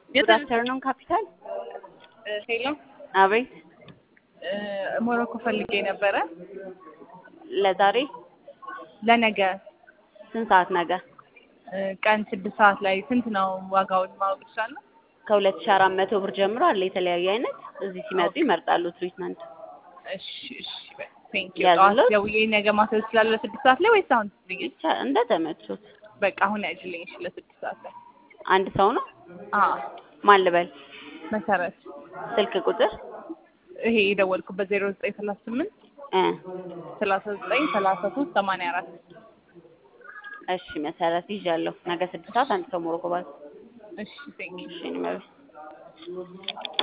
ጉድ አፍተርኑን ካፒታል። ሄሎ አቤት። ሞሮኮ ፈልጌ ነበረ ለዛሬ ለነገ ስንት ሰዓት ነገ? ቀን ስድስት ሰዓት ላይ ስንት ነው ዋጋውን ማወቅ ይችላለሁ? ከሁለት ሺህ አራት መቶ ብር ጀምሮ አለ የተለያየ አይነት። እዚህ ሲመጡ ይመርጣሉ ትሪትመንት። እሺ እሺ ቴንክ ዩ ያዝሎት? ጠዋት ደውዬ ነገ ማሰብ ስላለ ለስድስት ሰዓት ላይ ወይስ አሁን ትይኝ? ብቻ እንደ ተመቹት። በቃ አሁን ያጅልኝ እሺ ለስድስት ሰዓት ላይ አንድ ሰው ነው። አዎ ማን ልበል? መሰረት ስልክ ቁጥር ይሄ የደወልኩበት ዜሮ ዘጠኝ ሰላሳ ስምንት እ ሰላሳ ዘጠኝ ሰላሳ ሶስት ሰማንያ አራት እሺ መሰረት ይዣለሁ። ነገ ስድስት ሰዓት አንድ ሰው ሞሮኮ ባል እሺ ቴንክ ዩ እሺ እኔ መቤት